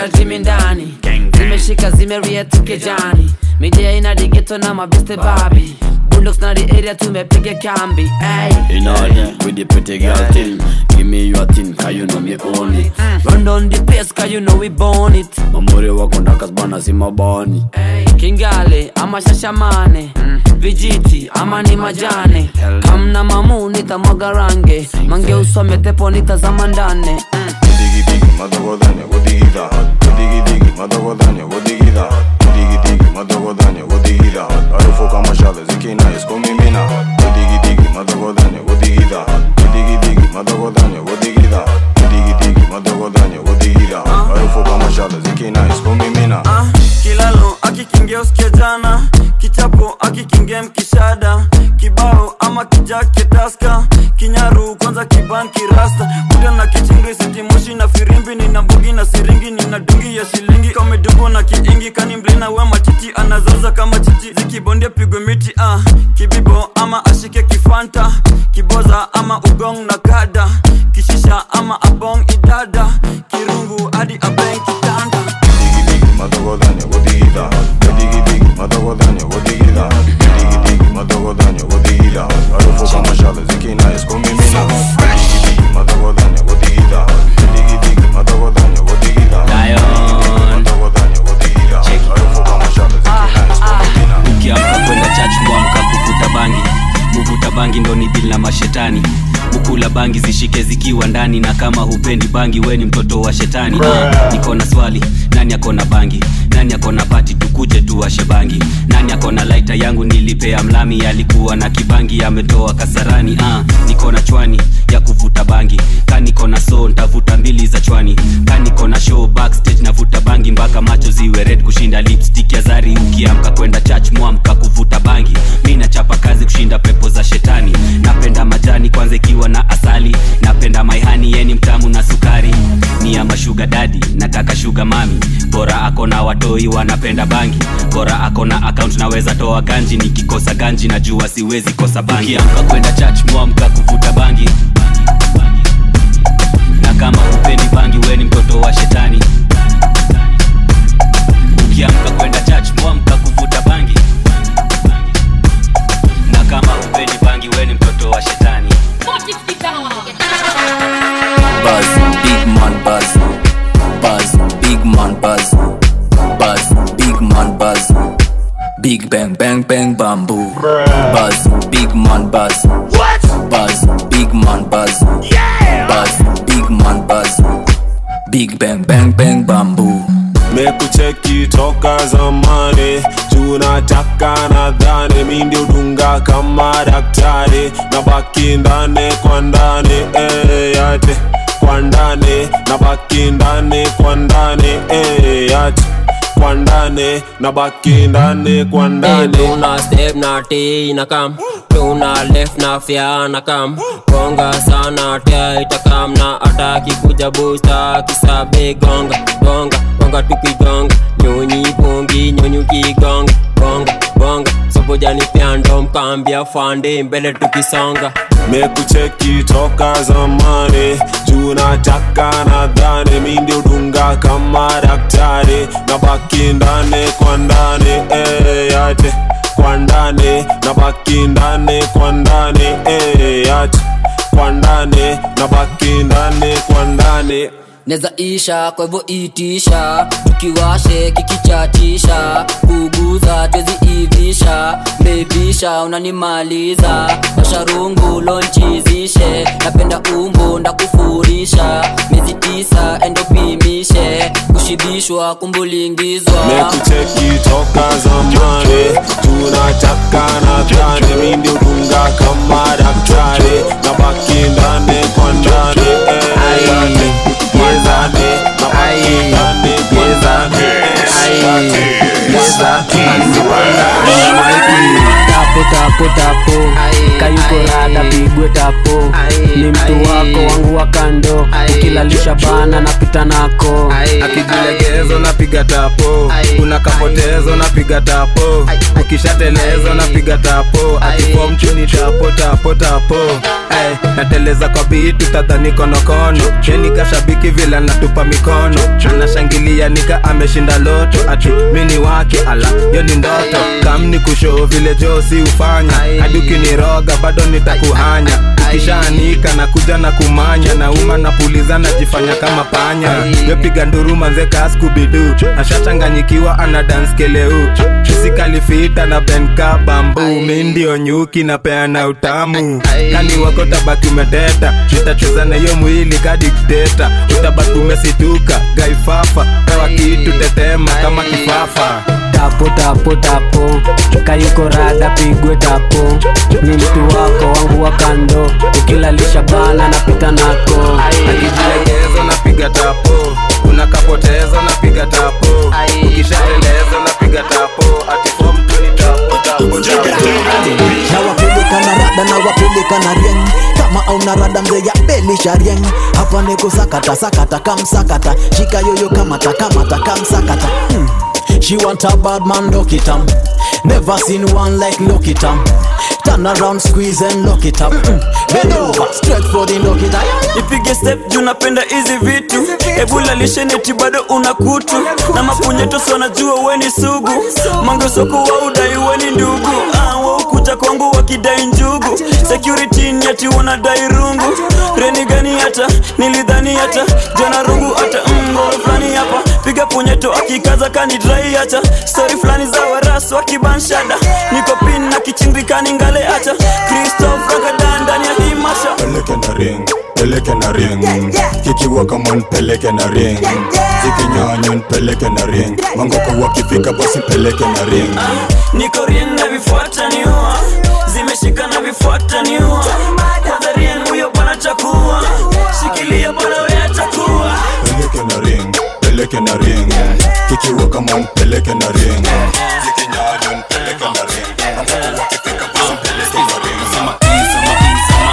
na jimi ndani zimeshika zimerietike jani midia ina digeto na mabeste babi bulldogs na the area tumepiga kambi ay. In order with the pretty girl thing. Give me your thing, cause you know me own it. run down the pace cause you know we born it Mamuri wako ndakas bana si mabani. kingale ama shashamane vijiti ama ni majane kamna mamu nitamwaga range mange usome tepo nitazama ndane Madogodanya, godigida. Godigi digi, madogodanya, godigida. Godigi digi, madogodanya, godigida. Harufu kama shale zikina iskomimina. Godigi digi, madogodanya, godigida. Godigi digi, madogodanya, godigida. Godigi digi, madogodanya, godigida. Harufu kama shale zikina iskomimina. Ah, kilalo akikingia usikia jana kichapo akikingia mkishada kibao ama kijake taska kinyaru kwanza kibanki rasta kuda na kichingri sitimoshi na firimbi nina mbugi na siringi nina dungi ya shilingi kamedugu na kiingi kani mblina we matiti anazaza kama chichi zikibondia pigwe miti ah, kibibo ama ashike kifanta kiboza ama ugong na kada kishisha ama abong idada kirungu hadi abeng kitanda Madogodanya, godigida. Godigi digi, madogodanya, godigida. Godigi digi, madogodanya, godigida. Harufu kama shale zikina iskomimina. Godigi digi, madogodanya, godigida. Godigi digi, madogodanya, godigida. Madogodanya, godigida. Harufu kama shale zikina iskomimina. ukiamka kwenda church mwamka kuvuta bangi kuvuta bangi ndo ni dili na mashetani ukula bangi zishike zikiwa ndani na kama hupendi bangi we ni mtoto wa shetani ah, niko na swali nani akona bangi nani akona pati tukuje tuwashe bangi nani akona laita yangu nilipea mlami alikuwa na kibangi ametoa kasarani ah, niko na chwani ya kuvuta bangi ka niko na so ntavuta mbili za chwani ka niko na show backstage navuta bangi mpaka macho ziwe red kushinda lipstick ya zari ukiamka kwenda church mwamka kuvuta bangi mi nachapa kazi kushinda pepo za shetani napenda majani kwanza ikiwa na asali napenda maihani yeni mtamu na sukari ni ama shuga dadi nataka shuga mami bora akona watoi wanapenda bangi bora akona akaunt naweza toa ganji nikikosa ganji najua siwezi kosa bangi ukiamka kwenda church mwamka kuvuta bangi na kama hupendi bangi we ni mtoto wa shetani ukiamka kwenda church mwamka kuvuta bangi na kama hupendi bangi we ni mtoto wa shetani Buzz, big man buzz. Buzz, big man buzz. Buzz, big man buzz. Big bang bang bang bamboo. Buzz, big man buzz. What? Buzz, big man buzz. Yeah. Buzz, big man buzz. Big bang bang bang bamboo. mekucheki toka zamani tunataka nadhani mi ndio dunga kama daktari na baki ndani kwa ndani eh, yate kwa ndani na baki ndani kwa ndani eh, yate kwa ndani na baki ndani kwa ndani tuna step na t na kam tuna left na fya na kam gonga sana tia itakam na ataki kuja busta kisabe gonga gonga gonga tukigonga nyonyi pungi nyonyi ukigonga gonga gonga sobojani pyando mkambia fande mbele tukisonga mekucheki toka zamani tunataka nadhani mi ndio dunga kama daktari na baki ndani kwa ndani eh, yate kwa ndani na baki ndani kwa ndani eh, yate kwa ndani na baki ndani kwa ndani neza isha kwa hivyo itisha tukiwashe kikichatisha kuguza tweziivisha bebisha unanimaliza washarungu lonchizishe napenda umbo ndakufurisha miezi tisa endopimishe kushibishwa kumbulingizwa mekucheki toka zamani tunataka nadhani mi ndio dunga kama daktari na baki ndani kwa ndani eh, yate kwa ndani na baki ndani kwa ndani eh, yate tapo tapo tapo kayuko rada pigwe tapo ni mtu wako wangu wa kando ukilalisha lishabana napita nako akijilegezo napiga tapo kuna kapotezo napiga tapo ukishatelezo napiga tapo atipo mchuni tapo tapo tapo Ay, nateleza kwa bitu tadhani konokono cheni kashabiki vile natupa mikono anashangilia nika ameshinda loto ati mini wake ala yo ni ndoto kamni kushoo vile josi ufanya hadi ukiniroga bado nitakuhanya ukishaanika na kuja na kumanya nauma napuliza najifanya kama panya wepiga nduru manzeka skubidu ashachanganyikiwa ana dance keleu isikalifita na benka bambu mi ndio nyuki napeana utamu kani wako tabaki umeteta nitacheza na hiyo mwili kadikteta utabaki umesituka gaifafa pewa kitu tetema kama kifafa tapo tapo tapo kayuko rada pigwe tapo ni mtu wako wangu wa kando ukilalisha bana napita nako akijilegezo napiga tapo kuna kapotezo napiga tapo ukishaeleza napiga tapo atifom tuni tapo tapo nawapeleka na rada nawapeleka na rieng kama auna rada mzee ya belisha rieng hapa niko sakata sakata kamsakata shika yoyo kamata kamata kamsakata hmm. She want a bad man, lock it up. Never seen one like lock it up. Turn around, squeeze and lock it up. Mm. Bend over, straight for the lock it up. ipige step juu napenda hizi vitu ebula lisheneti bado una kutu na mapunyeto wanajua weni sugu mangesoko wa udai weni ndugu ah, waukuja kwangu wakidai njugu security nyati wanadai rungu reni gani hata nilidhani hata jana rungu hata mngoro fulani hapa piga punyeto akikaza kanidrai hata stori fulani za warasu wakibanshada niko pin na kichindikani ngale hata kristof ragadan ndani ya hii masha peleke na ring peleke na ring kikiwa kama nipeleke na ring zikinyanya nipeleke na ring mangoko wakifika basi peleke na ring niko rien na vifuata niua zimeshika na vifuata niua kwanza rien huyo bwana chakua shikilia bwana we atakuwa peleke na ring peleke na ring kikiwa kama nipeleke na ring zikinyanya nipeleke na ring mangoko wakifika basi peleke na ring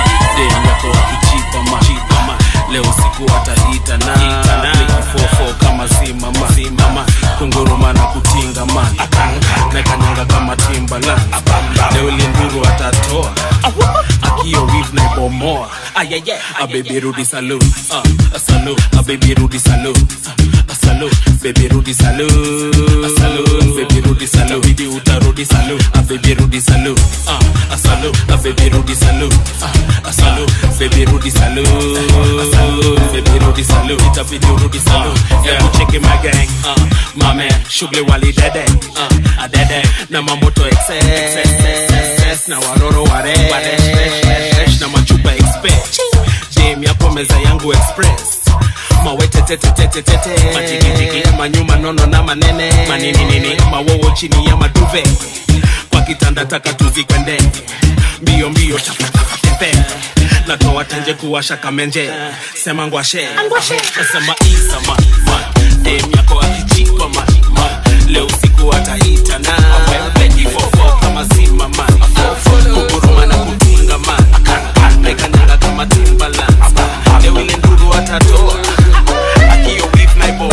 leo siku atahita na fofo kama zimama zimama kunguruma na kutinga man na kanyanga kama timbala leo linduru atatoa akio wif na ibomoa a baby rudi saloon uh, a saloon a baby rudi saloon uh, a saloon baby rudi saloon a saloon baby rudi saloon bidi utarudi saloon a baby rudi saloon uh, a saloon a baby rudi saloon uh, a saloon baby rudi saloon a saloon baby rudi saloon itabidi urudi saloon hebu cheki my gang uh, my man shughuli wali dede uh, adede na mamoto excess excess na waroro ware na machupa express dem yapo meza yangu express mawetetetetetete majigijigi manyuma nono na manene manininini mawowo chini ya maduve kwa kitanda taka tuzikwende mbio mbio chapatafatepe natoa tenje kuwasha kamenje sema ngwashe nasema isama dem yako akichikwa ma ma. leo usiku ataita na pekifofo kama zima man kuguruma na kutinga man mekanyanga kama timbaland leo ile nduru atatoa akio beef na ibo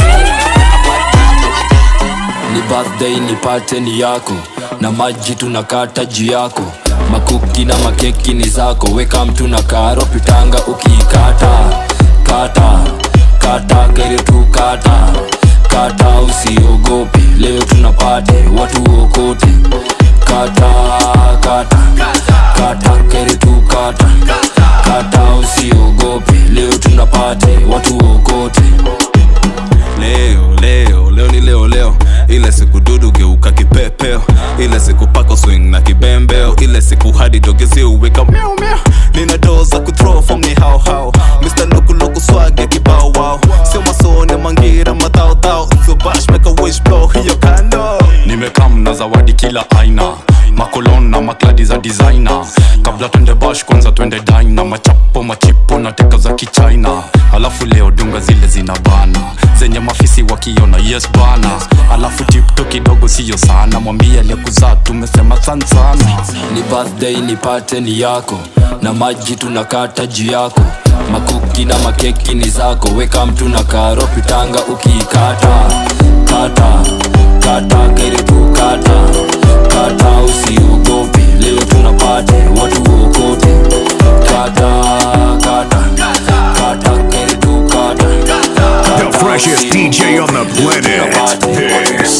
ni birthday nipate ni yako na maji tunakata juu yako makuki na makeki ni zako weka mtu na karo pitanga ukiikata kata kata kere tu kata kata usiogope leo tunapate watu okote kata kata kata kere tu kata kata usiogope leo tunapate watu okote leo leo leo ni leo leo ile siku dudu geuka kipepeo ile siku pako swing na kibembeo ile siku hadi dogezi uweka miau miau nina doo za kuthrow form ni hao hao Mr. Loku Loku swag ya kibao wao sio masone mangira madhao dhao so bash make a wish blow hiyo kando nimekam na zawadi kila aina makolon na makladi za designer kabla twende bash kwanza twende dina machapo machipo na teka za kichina alafu leo dunga zile zina bana zenye mafisi wa wakiona yes bana alafu tipto kidogo siyo sana mwambie aliyekuzaa tumesema san sana ni birthday nipate ni yako na maji tunakata juu yako makuki na makeki ni zako weka mtu na karo pitanga ukiikata kata kata keribu kata kata usiogope leo tunapate watu wokote kata kata kata keribu kata The freshest DJ on the planet. This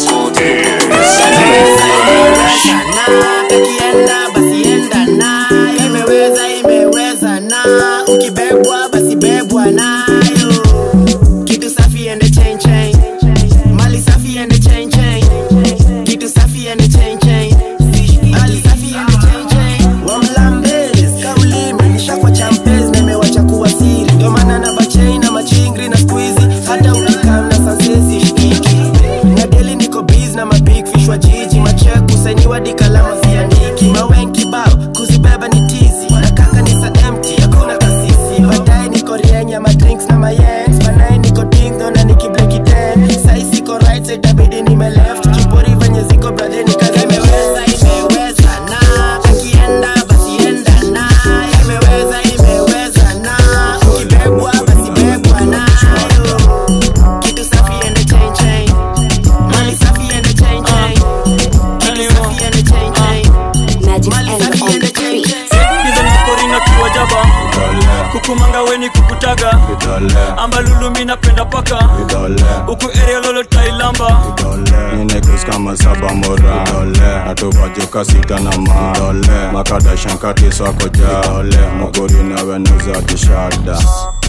ikienda basi enda na imeweza imeweza na ukibebwa basi bebwa nayo kitu safi ende chain chain mali safi ende chain chain kitu safi ende chain chain mali safi ende chain chain wamlambes kauli imenisha kwa champes na imewacha kuwa siri ndio maana na bachain na machingri na squeezy hata ukikam na sansesi shikiki na deli niko biz na mabig fish wa jiji machek kusainiwa dikalama ziandiki mawen kibao kuzibeba ni tizi na kaka ni sa empty hakuna kasisi baadaye niko rienya madrinks na mayens banaye niko dingdo na nikibleki ten sai siko right side itabidi nime left kipori venye ziko brother ni kazi imeweza imeweza na akienda basi enda na imeweza imeweza na ukibebwa basi bebwa nayo kitu safi ende chain chain mali safi ende chain chain kitu safi ende chain chain mali safi ende chain chain korina kiwa jaba kukumanga weni kukutaga ambalulu mi napenda paka uku area lolo tailamba ninekus kama saba mora atupajuka sita na ma makadashankati swako ja mogori na wenuza kishada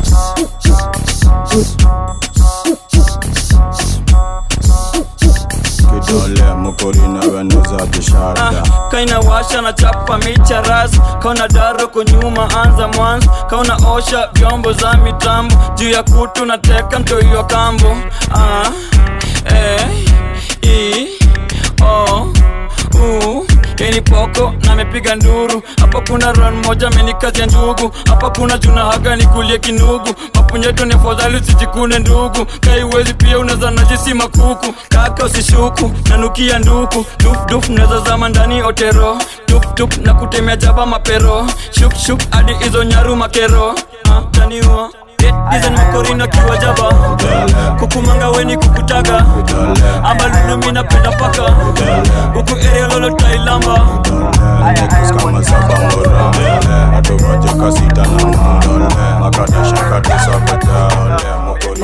kidole mokori na wenuza kishada kaina washa na chapa micha ras kauna daro kunyuma anza mwanzo kauna osha vyombo za mitambo juu ya kutu na teka mtoiwa kambo ah, eh, i, o, u Yeni poko na mepiga nduru hapa kuna ran moja amenikazia ndugu hapa kuna juna haga nikulie kinugu mapunyeto ni afadhali usijikune ndugu kaiwezi pia unaweza najisi makuku kaka usishuku nanukia nduku dufduf naweza zama ndani otero tuptup na kutemea jaba mapero shukshuk hadi hizo nyaru makero ah, taniwa dizen makorina kiwa jaba kukumanga weni kukutaga ama lulumi napenda paka huku area lolo tailamba ninekus kama saba mora atupajuka sita na ma makadashankati swako ja mokori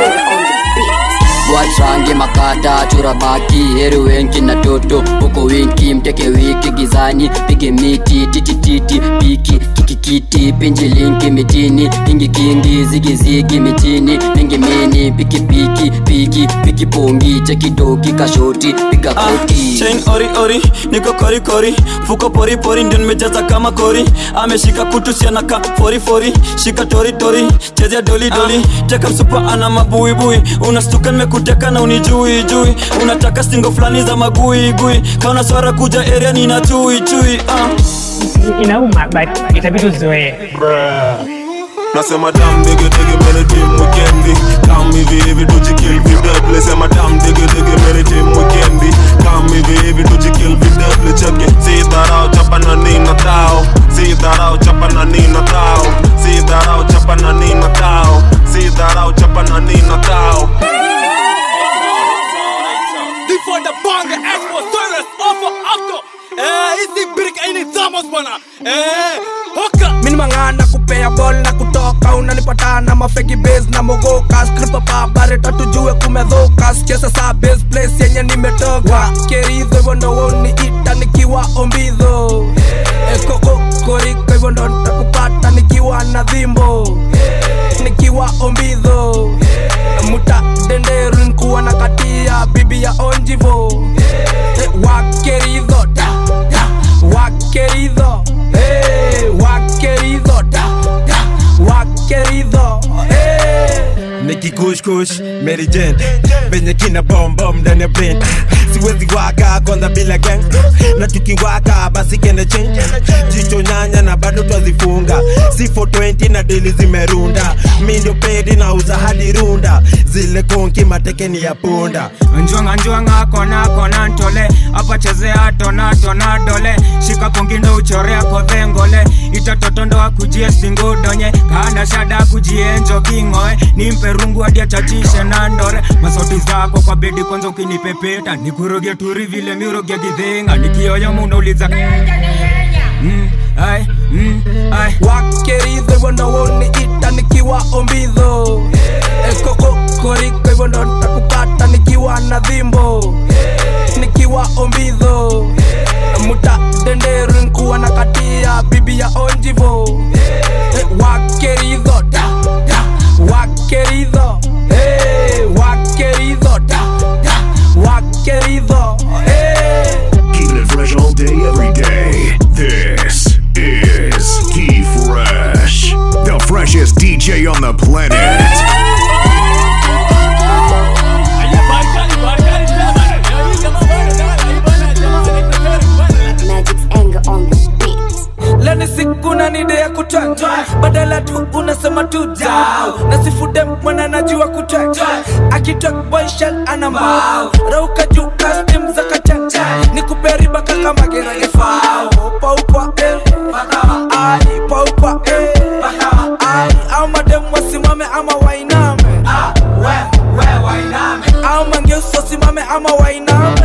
wachange makata chura baki heri wenki na toto huko winki mteke wiki gizani pige miti titititi piki kikikiti pinji linki mitini kingi kingi zigizigi mitini mingi mini piki piki piki piki pongi chekidoki kashoti piga koti chain ori ori niko kori kori fuko pori pori ndio nimejaza kama kori ameshika kutu siana ka fori fori shika tori tori chezea doli doli teka msupa ana mabuibui unastuka nimekuteka na unijui jui unataka stingo fulani za magui gui kauna swara kuja area nina chui chui uh. inauma but itabidi uzoee nasema dam dege dege mere tim wikendi kam hivi hivi tujikil vidable sema dam dege dege mere tim wikendi kam hivi hivi tujikil vidable cheke si dharau chapa na nina tao si dharau chapa na nina tao si dharau chapa na nina tao si dharau chapa na nina tao Before the bonge expo service offer after Eh, hizi brick aini zamos bwana Eh, hoka Mini mangana kupea ball na kutoka Unanipata na mafeki base na mogoka Skripa pa bareta tujue kumedhoka Sicheza saa base place yenye nimetoka Keridho hivyo ndo woni ita nikiwa ombidho Eh, koko koriko hivyo ndo nitakupata nikiwa na dhimbo Nikiwa ombidho Muta denderu nikuwa na katia bibi ya onjivo Eh, Wakeridho da, da, wakeridho hey, wakeridho da, da, wakeridho hey. nikikushkush merijen venye kina bombom ndani ya brain siwezi waka kwanza bila gang na tukiwaka basi kende change jicho nyanya na bado twazifunga si 420 na deli zimerunda mi ndio pedi na uza hadi runda zile konki matekeni ya punda njwanga njwanga kona kona ntole apachezea tona tona dole shika kongindo uchorea kodhengole itatotondo akujie singudonye kana shada kujienjo kingoe nimpe rungu hadi achachishe na ndore masoti zako kwa bedi kwanza ukinipepeta nikuroge turi vile miroge gidhinga nikioyo munauliza mm, ai, mm, ai. wakeridho hivyo ndo woniita nikiwa ombidho ekokokoriko hivyo ndo ntakupata nikiwa na dhimbo nikiwa ombidho muta denderu nkuwa na katia bibi ya onjivo Eh, wakeridho da, da, wakeridho Eh, wakeridho da, da, wakeridho Eh. Keeping it fresh all day, every day. This is T Fresh, the freshest DJ on the planet. leni siku na nide ya kutwanga badala tu unasema tu dau na sifude mwana najua kutwanga akitwak boyshel ana mbao rauka juu kastim za kachanja ni kuperiba kaka mageragefao paupa eh ai paupa eh ai au madem wasimame ama wainame au mangeusi wasimame ama wainame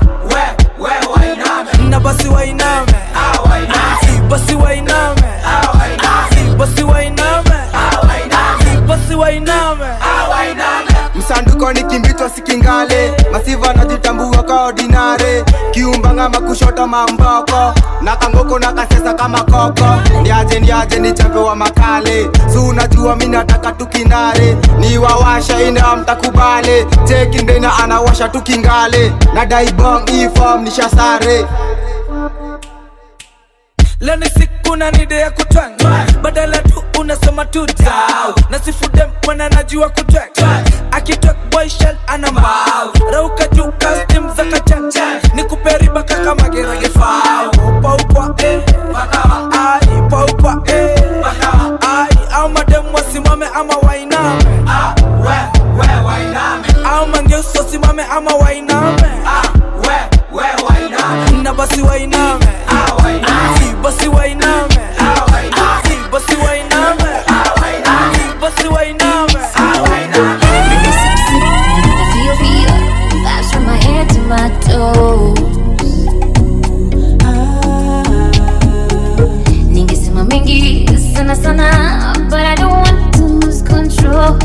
na basi wainame Si, basi wainame Si, basi wainame Si, basi wainame msanduko ni kimbitwa sikingale masiva najitambua ka ordinare kiumbanga makushota mamboko na kangoko na kasesa kama koko ndiaje ndiaje ni chambe wa makale su unajua mi nataka tukinare ni wawasha ina mtakubale chekindena anawasha tukingale na daibong ifom nishasare leni siku na nide ya kutwanga badala tu unasema tu dau na sifude mwana najua kutwanga akitwak boyshel ana mbao rauka juu kastim za kachanja ni kuperiba kaka mageragefao paupa eh ai paupa eh ai au madem wasimame ama wainame au mangeusi wasimame ama wainame na basi wainame Si, basi wainame Si, basi wainame Si, basi wainame feel feel vibes from my head to my toes. Ningesema mengi sana sana, but I don't want to lose control.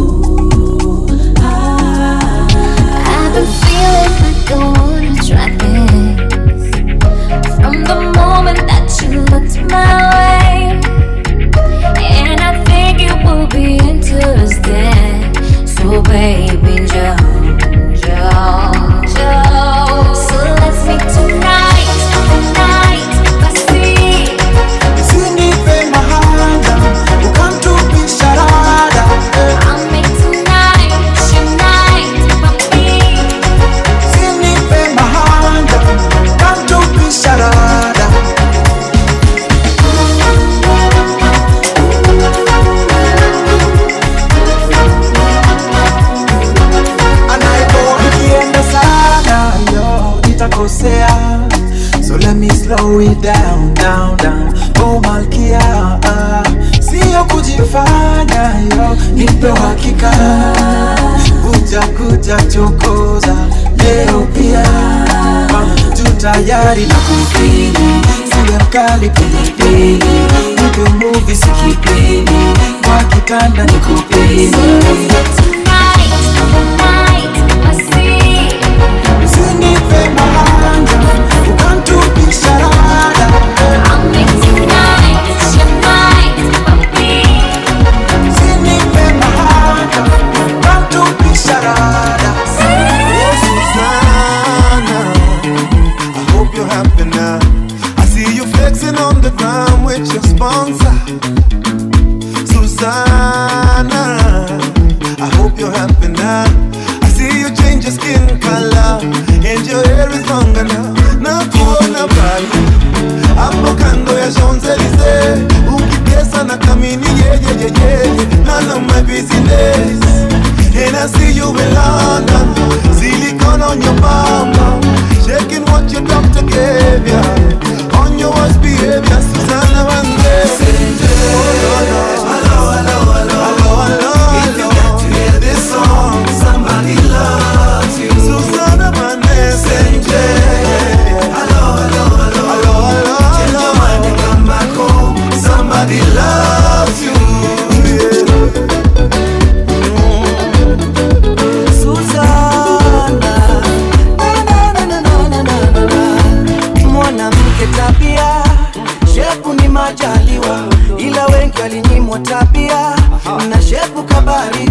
I've been feeling like I wanna try things from the moment that you looked my way, and I think it will be interesting. So baby, Joe, Joe, Joe. So let's meet tonight, tonight. Let's see. Usinipe mahanga ukamtupisha rada I'll make tonight, tonight, baby. Usinipe mahanga ukamtupisha rada Nikienda sana yo nitakosea So let me slow it down, down, down Oh malkia ah. Sio kujifanya yo Nipe uhakika Kuja kuja chokoza Leo pia Ah, Tu tayari na kufili Siwe mkali pilipili Nipe movie sikipili Kwa kitanda nikupili Usinipe mahanga ukamtupisha rada Usinipe mahanga ukamtupisha rada Oh, Susanna, I hope you're happy now. I see you flexing on the ground with your sponsor. Susanna, I hope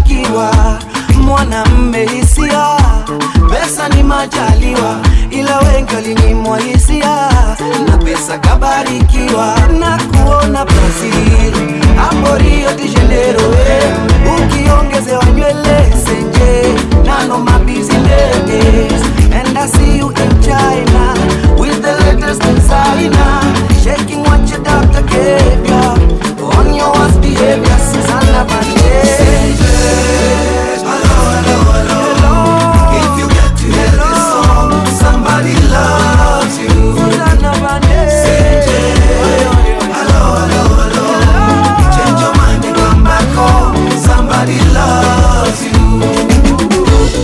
kabarikiwa mwanamme hisia pesa ni majaliwa ila wengi walinyimwa hisia na pesa kabarikiwa na kuona brazil hapo rio de janeiro eh. ukiongezewa nywele senje nano mabizi ladies and i see you in china with the latest designer shaking what your doctor gave ya on your worst behavior Susanna Banderas if you get to hear this song, somebody loves you. Hello, hello, hello. You change your mind and come back home. Somebody loves you.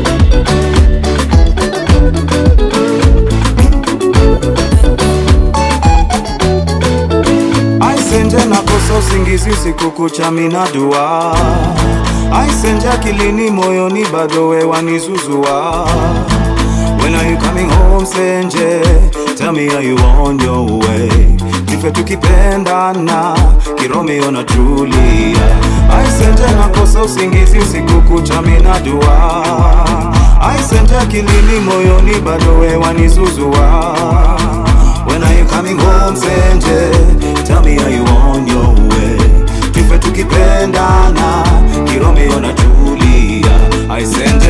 aisenje nakosa usingizi usiku kucha mina dua aisenje akilini moyoni bado wewanizuzua When are you coming home Senje? Tell me are you on your way? Tufe tukipendana Kiromeo na Julia Aisenje nakosa usingizi usiku kucha mina dua Aisenje akilini moyoni bado wewanizuzua When are you coming home Senje? Tell me are you on your way? Tufe tukipendana Kiromeo na Julia Aisenje